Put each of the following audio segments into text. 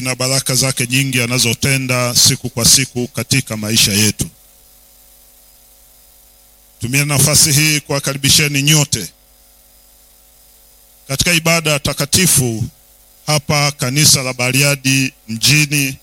na baraka zake nyingi anazotenda siku kwa siku katika maisha yetu. Tumia nafasi hii kuwakaribisheni nyote katika ibada takatifu hapa kanisa la Bariadi mjini,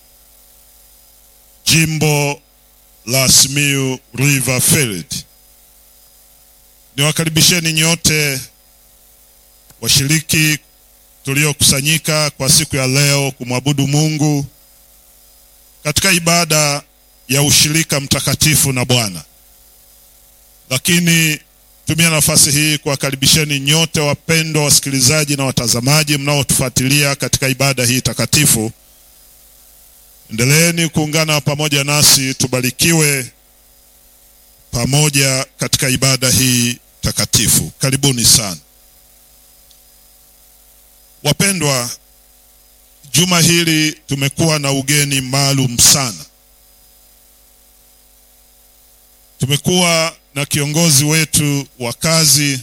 jimbo la Simiyu River Field. Niwakaribisheni nyote washiriki tuliokusanyika kwa siku ya leo kumwabudu Mungu katika ibada ya ushirika mtakatifu na Bwana. Lakini tumia nafasi hii kuwakaribisheni nyote wapendwa wasikilizaji na watazamaji mnaotufuatilia katika ibada hii takatifu. Endeleeni kuungana pamoja nasi, tubarikiwe pamoja katika ibada hii takatifu. Karibuni sana. Wapendwa, juma hili tumekuwa na ugeni maalum sana. Tumekuwa na kiongozi wetu wa kazi,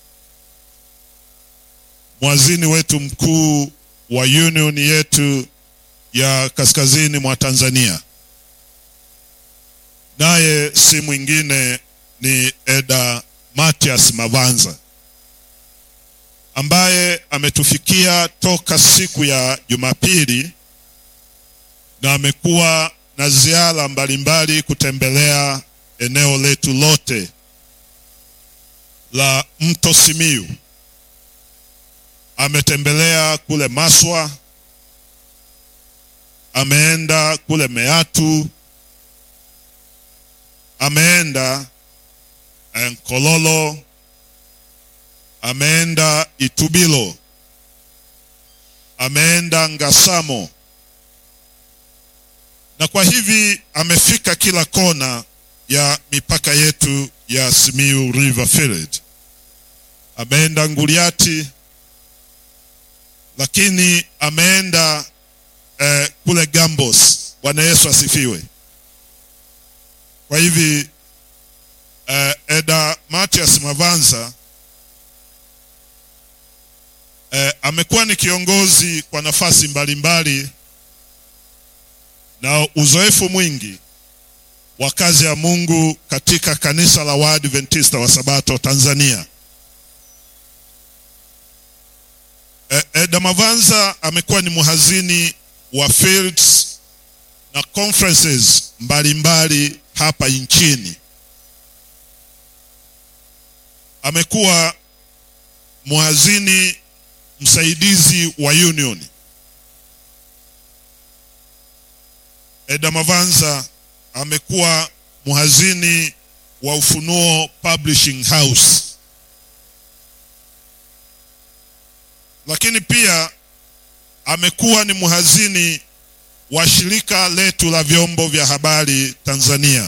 mwazini wetu mkuu wa union yetu ya kaskazini mwa Tanzania, naye si mwingine ni Eda Matias Mavanza ambaye ametufikia toka siku ya Jumapili na amekuwa na ziara mbalimbali kutembelea eneo letu lote la Mto Simiyu. Ametembelea kule Maswa, ameenda kule Meatu, ameenda Nkololo, ameenda Itubilo, ameenda Ngasamo, na kwa hivi amefika kila kona ya mipaka yetu ya Simiyu River Field. Ameenda Nguliati, lakini ameenda eh, kule Gambos. Bwana Yesu asifiwe. Kwa hivi eh, Eda Matias Mavanza eh, amekuwa ni kiongozi kwa nafasi mbalimbali na uzoefu mwingi wa kazi ya Mungu katika kanisa la Waadventista wa Sabato Tanzania. E, Eda Mavanza amekuwa ni mhazini wa fields na conferences mbalimbali hapa nchini. Amekuwa mhazini msaidizi wa union. Eda Mavanza amekuwa mhazini wa Ufunuo Publishing House, lakini pia amekuwa ni mhazini wa shirika letu la vyombo vya habari Tanzania.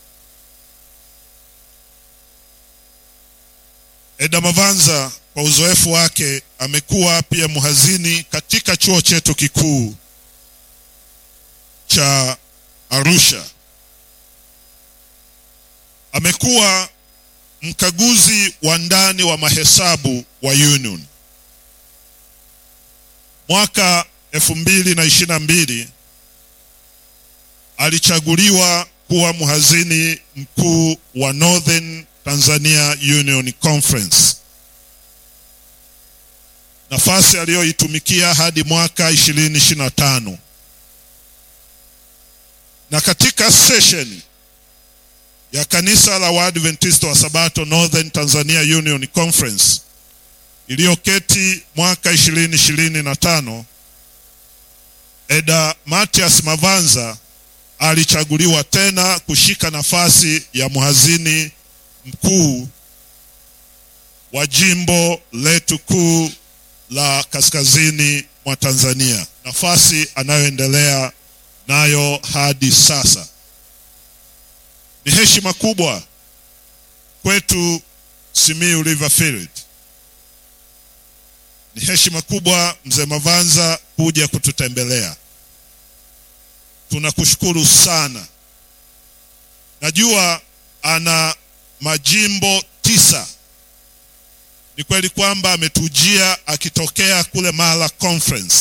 Eda Mavanza kwa uzoefu wake amekuwa pia mhazini katika chuo chetu kikuu cha Arusha. Amekuwa mkaguzi wa ndani wa mahesabu wa union. Mwaka elfu mbili na ishirini na mbili alichaguliwa kuwa mhazini mkuu wa Northern Tanzania Union Conference, nafasi aliyoitumikia hadi mwaka 2025 na katika session ya kanisa la Waadventista wa Sabato Northern Tanzania Union Conference iliyoketi mwaka 2025, Eda Matias Mavanza alichaguliwa tena kushika nafasi ya mhazini mkuu wa jimbo letu kuu la kaskazini mwa Tanzania, nafasi anayoendelea nayo hadi sasa. Ni heshima kubwa kwetu Simiyu River Field, ni heshima kubwa mzee Mavanza kuja kututembelea. Tunakushukuru sana. Najua ana majimbo tisa. Ni kweli kwamba ametujia akitokea kule Mara Conference